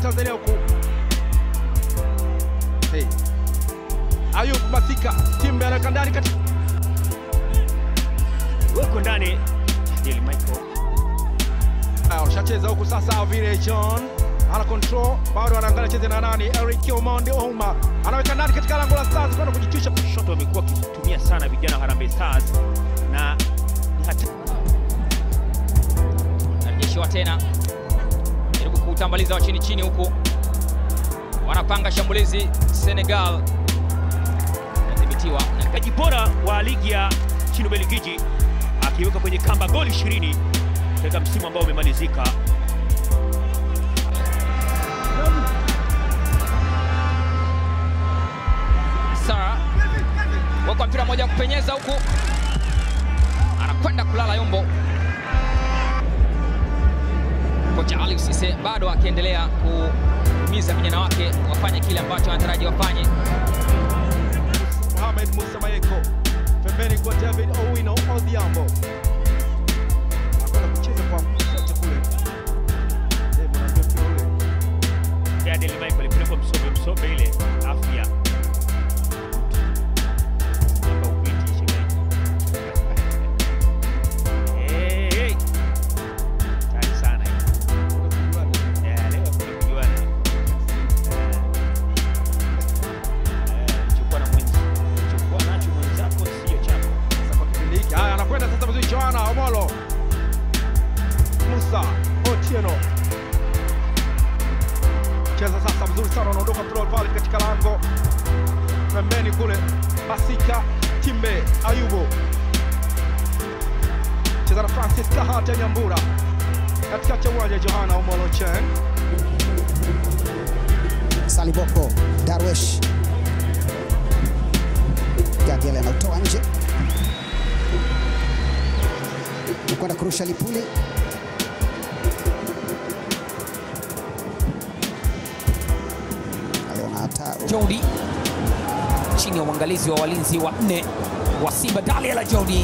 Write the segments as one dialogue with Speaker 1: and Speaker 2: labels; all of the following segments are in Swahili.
Speaker 1: Tanzania huku. Hey. Ayub Masika, Timbe anaweka ndani kati
Speaker 2: Huko ndani Daily Michael
Speaker 1: Ah, Washacheza huku sasa, vile John ana control, bado anaangalia cheze na nani, Eric Omondi Ouma anaweka ndani katika lango la Stars kwenda kujitwisha
Speaker 2: shoto wamekuwa wakitumia sana vijana wa Harambee Stars na ni hata
Speaker 3: narejeshiwa tena, jaribu kuutambaliza wa chini chini, huku wanapanga shambulizi. Senegal inadhibitiwa na
Speaker 2: mchezaji bora wa ligi ya nchini Ubelgiji akiweka kwenye kamba goli 20 katika msimu ambao umemalizika.
Speaker 3: Sara wekwa mpira mmoja wa kupenyeza huku, anakwenda kulala Yombo. Kocha Ali Cisse bado akiendelea kuhimiza vijana wake wafanye kile ambacho anataraji wafanye.
Speaker 1: Mohamed Musa Mayeko pembeni kwa David Owino Odhiambo anakwenda kucheza kwa msote kule. Eh, mwanamke mpira ule.
Speaker 2: Ya Daily Michael alipelekwa Msobe, Msobe ile afya Hapa upiti shemeji. Eh, eh. Hatari sana hii. Ya, leo hakuna kujuana. Eh. Eh, chukua na mwenzi- chukua nacho mwenzako sio chako.
Speaker 1: Sasa kwa kipindi hiki haya anakwenda sasa vizuri Joana Omolo Musa Otieno cheza sasa vizuri sana, anaondoka mpira pale katika lango pembeni kule, Masika Timbe Ayubu cheza na Francis Kahata Nyambura katikati ya uwanja Johana Omolo Chen
Speaker 4: Saliboko Darwesh Gadiel anautoa nje kwenda kurusha Lipuli aliona hatari
Speaker 3: Jody chini ya uangalizi wa walinzi wa nne wa Simba, Daliela Jody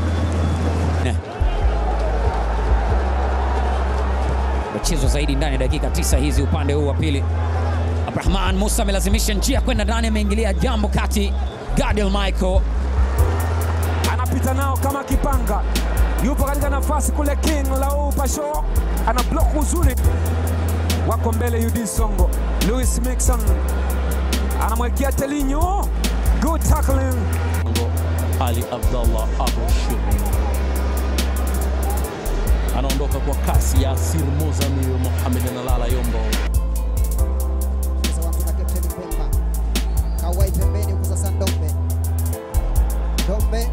Speaker 3: mchezo zaidi ndani ya dakika tisa hizi upande huu wa pili. Abrahman Musa amelazimisha njia kwenda ndani, ameingilia jambo kati. Gadiel Michael
Speaker 5: anapita nao kama kipanga, yupo katika nafasi kule. King Lau Pasho ana block uzuri, wako mbele. UD Songo, Louis Mixon anamwekea Telinho, good tackling.
Speaker 6: Ali Abdallah Abu Shiri anaondoka kwa kasi. Yasir Muzamil Mohamed analala Yombo.
Speaker 4: Sasa watu na Captain Pemba Kawai pembeni huku sasa Ndombe Ndombe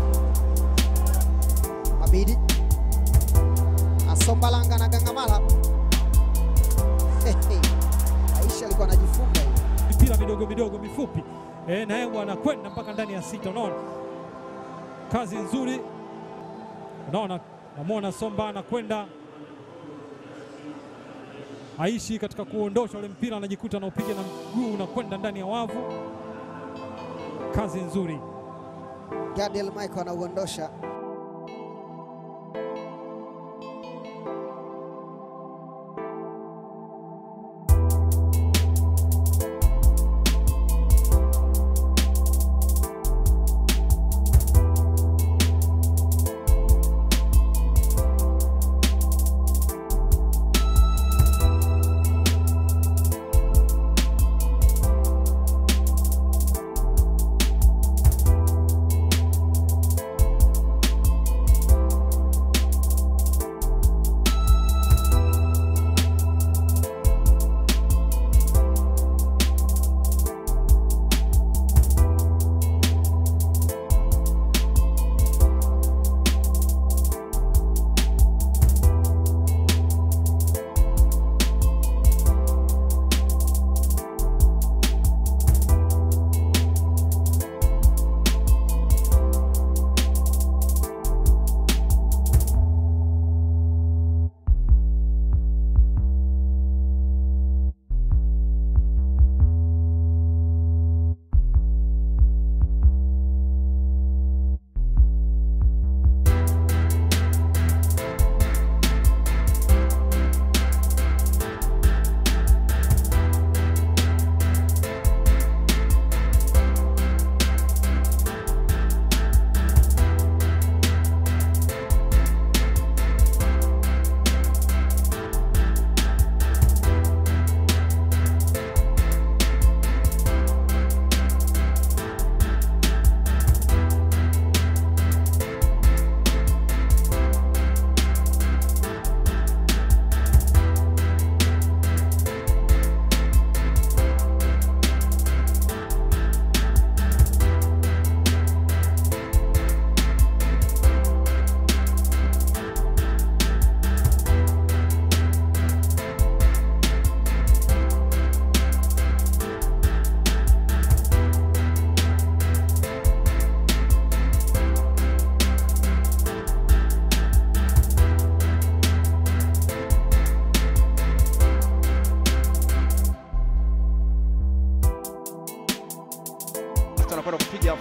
Speaker 4: Mabidi Asombalanga na Gangamala Hey, hey. Aisha alikuwa anajifunga hivi.
Speaker 7: mipira midogo midogo mifupi e, na yeye anakwenda mpaka ndani ya sita. Unaona kazi nzuri, unaona namwona Somba anakwenda aishi katika kuondosha ule mpira, anajikuta anaupiga na mguu unakwenda ndani ya wavu. Kazi nzuri.
Speaker 4: Gadiel Michael anauondosha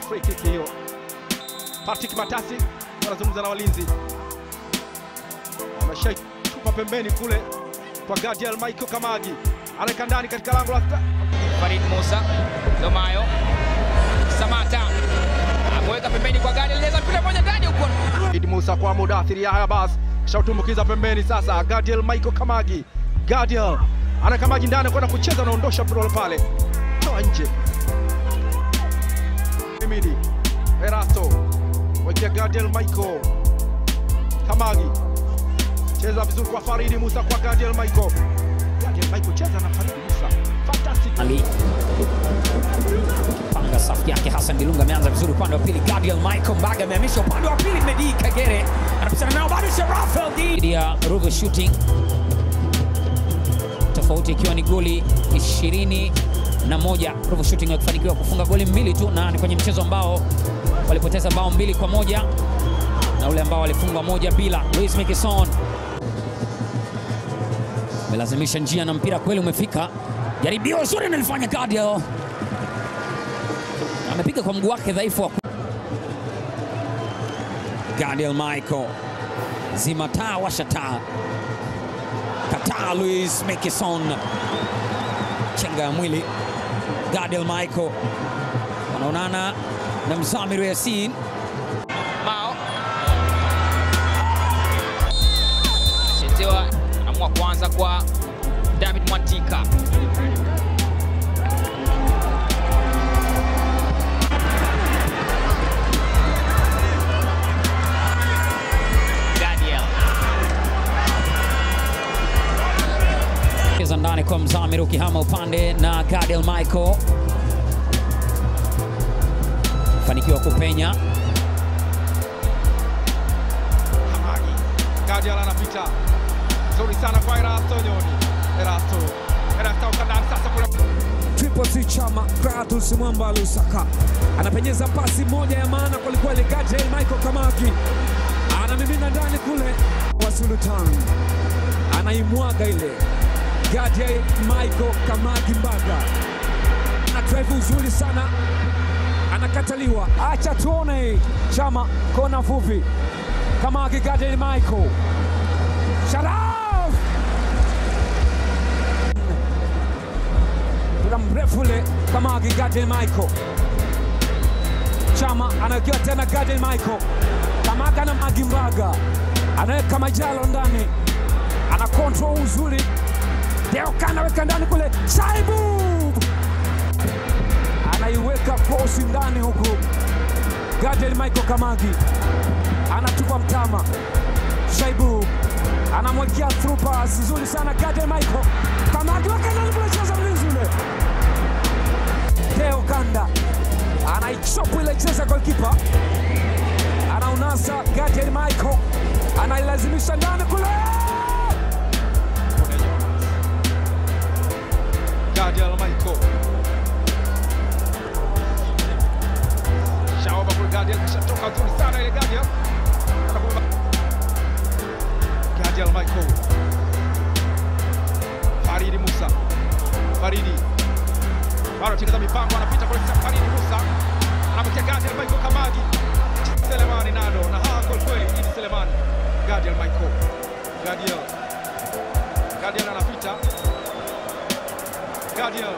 Speaker 1: free kick hiyo. Patrick Matasi anazungumza na walinzi, ameshaitupa pembeni kule kwa Gadiel Michael Kamagi, anaweka ndani katika lango la
Speaker 8: Farid Musa Domayo Samata ameweka pembeni kwa gari aliweza mpira moja ndani huko.
Speaker 1: Idi Musa kwa Mudathiri Yahya Abbas shautumbukiza pembeni sasa. Gadiel Michael Kamagi, Gadiel ana Kamagi ndani kwenda kucheza, anaondosha mpira ule pale, toa nje. Emidi Erasto wekea Gadiel Michael Kamagi, cheza vizuri kwa Faridi Musa kwa Gadiel Michael. Gadiel Michael cheza na Faridi Musa, fantastic
Speaker 3: Ali panga safu yake. Hassan Dilunga ameanza vizuri upande wa pili. Gadiel Michael Mbaga amehamisha upande wa pili. Medi Kagere anapishana nao bado, Sharafel dhidi ya Rugo Shooting, tofauti ikiwa ni goli ishirini na moja. Rugo Shooting wakifanikiwa kufunga goli mbili tu, na ni kwenye mchezo ambao walipoteza bao mbili kwa moja na ule ambao walifungwa moja bila. Luis Mikison amelazimisha njia na mpira kweli umefika. Jaribio zuri analifanya Gadiel, amepiga kwa mguu wake dhaifu wa Gadiel Michael, zima taa, washa taa, kataa. Luis Mikison, chenga ya mwili. Gadiel Michael wanaonana na Mzamiru Yasin.
Speaker 8: Mao chezewa, anaamua kuanza kwa David Mwantika. Gadiel
Speaker 3: cheza ndani kwa Mzamiru ukihama upande na Gadiel Michael fanikiwa kupenya
Speaker 1: Kamagi. Gadiel anapita nzuri sana kwa Erasto Nyoni. Erasto Erasto ukandani sasa kule
Speaker 5: Triple C Chama Kratos Mwamba Lusaka anapenyeza pasi moja ya maana kwelikweli. Gadiel Michael Kamagi anamimina ndani kule wa Sultan anaimwaga ile. Gadiel Michael Kamagi Mbaga ana drive uzuri sana, anakataliwa. Acha tuone Chama, kona fupi. Kamagi Gadiel Michael Sharaf mpira mrefu ule Kamagi Gadiel Michael Chama anawekewa tena Gadiel Michael Kamaga na Magi Mbaga anaweka majalo ndani, ana control uzuri. Deoka anaweka ndani kule, Shaibu anaiweka krosi ndani huku. Gadiel Michael Kamagi anatupa mtama, Shaibu anamwekea through pass nzuri sana. Gadiel Michael Kamagi weka ndani kule, cheza mlinzi ule Deo Kanda anaichopu ile cheza golkipa, anaunasa Gadiel Michael anailazimisha ndani kule,
Speaker 1: Gadiel Michael. Shaoba kule Gadiel kishatoka nzuri sana ile Gadiel. Anakuwa Gadiel Michael. Faridi Musa. Faridi. Bado cheza mipango anapita kule Faridi Musa. Anapatia Gadiel Michael Kamagi. Selemani nado na haa kwa kweli Idi Selemani. Gadiel Michael. Gadiel. Gadiel anapita. Gadiel.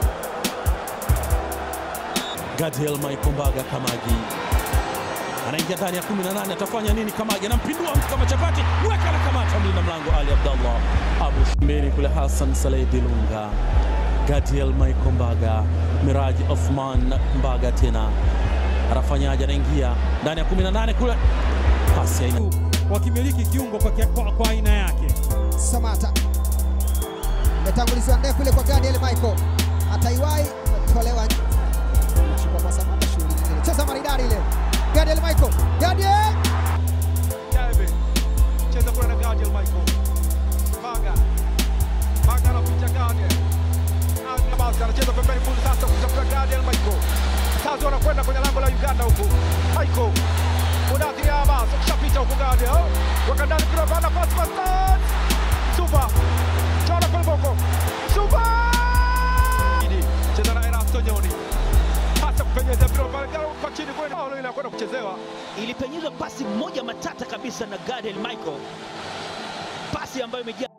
Speaker 6: Gadiel Michael Mbaga Kamagi anaingia ndani ya 18, atafanya nini? Kamagi anampindua mtu kama chapati, weka na kamata mlinda mlango Ali Abdallah Abu Shimeni kule, Hassan Saleh Dilunga, Gadiel Michael Mbaga, Miraji Othman Mbaga tena anafanyaje? Anaingia ndani ya 18 kule, pasi ya aina
Speaker 7: wakimiliki kiungo kwa, kia- kwa, kwa aina yake.
Speaker 4: Samata imetangulizwa ndefu ile kwa Gadiel Michael, ataiwai tolewa chukua kwa Samata, shughuli nyingine, cheza maridadi ile Gadiel Michael, Gadiel
Speaker 1: Jabe. Cheza kule na Gadiel Michael. Maga. Maga anapitia Gadiel. Aga basi anacheza pembeni kule sasa kutafuta Gadiel Michael. Sasa wanakwenda kwenye lango la Uganda huku. Michael. Mudathiri Abbas akishapita huku Gadiel. Waka ndani kule bana pass pass. pass. Super. Chora kwa boko. Super. Idi. Cheza na Erasto Nyoni. Pasa kupenyeza mpira pale kwa chini kwenda. anakwenda kuchezewa.
Speaker 2: Ilipenyezwa pasi moja matata kabisa na Gadiel Michael, pasi ambayo imejaa